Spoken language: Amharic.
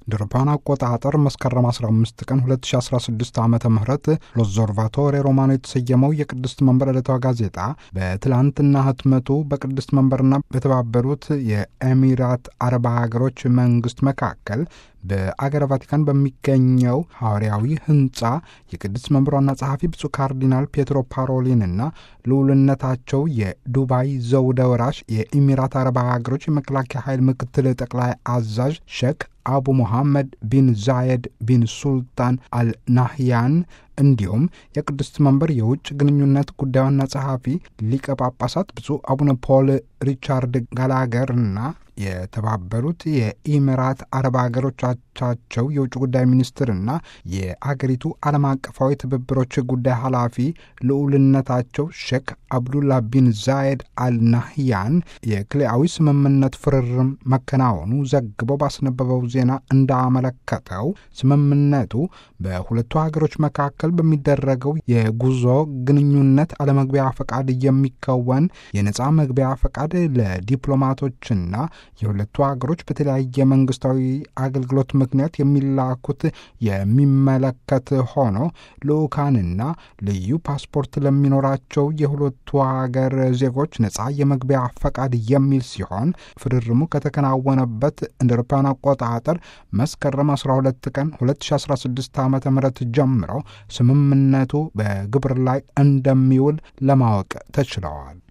እንደ አውሮፓውያን አቆጣጠር መስከረም 15 ቀን 2016 ዓ ም ሎዞርቫቶሬ ሮማኖ የተሰየመው የቅድስት መንበር ዕለታዊ ጋዜጣ በትላንትና ህትመቱ በቅድስት መንበርና በተባበሩት የኤሚራት አረብ ሀገሮች መንግስት መካከል በአገረ ቫቲካን በሚገኘው ሐዋርያዊ ህንፃ የቅድስት መንበር ዋና ጸሐፊ ብፁዕ ካርዲናል ፔትሮ ፓሮሊንና ልዑልነታቸው የዱባይ ዘውደ ወራሽ የኢሚራት አረብ ሀገሮች የመከላከያ ኃይል ምክትል ጠቅላይ አዛዥ ሼክ አቡ ሙሐመድ ቢን ዛየድ ቢን ሱልጣን አልናህያን እንዲሁም የቅድስት መንበር የውጭ ግንኙነት ጉዳይ ዋና ጸሐፊ ሊቀ ጳጳሳት ብፁዕ አቡነ ፖል ሪቻርድ ጋላገርና የተባበሩት የኢሚራት አረብ ሀገሮቻቸው የውጭ ጉዳይ ሚኒስትርና የአገሪቱ ዓለም አቀፋዊ ትብብሮች ጉዳይ ኃላፊ ልዑልነታቸው ሼክ አብዱላ ቢን ዛየድ አልናህያን የክልያዊ ስምምነት ፍርርም መከናወኑ ዘግበው ባስነበበው ዜና እንዳመለከተው ስምምነቱ በሁለቱ ሀገሮች መካከል በሚደረገው የጉዞ ግንኙነት አለመግቢያ ፈቃድ የሚከወን የነፃ መግቢያ ፈቃድ ለዲፕሎማቶችና የሁለቱ ሀገሮች በተለያየ መንግስታዊ አገልግሎት ምክንያት የሚላኩት የሚመለከት ሆኖ ልዑካንና ልዩ ፓስፖርት ለሚኖራቸው የሁለቱ ሀገር ዜጎች ነፃ የመግቢያ ፈቃድ የሚል ሲሆን ፍርርሙ ከተከናወነበት እንደ አውሮፓውያን አቆጣጠር መስከረም 12 ቀን 2016 ዓ ም ጀምሮ ስምምነቱ በግብር ላይ እንደሚውል ለማወቅ ተችለዋል።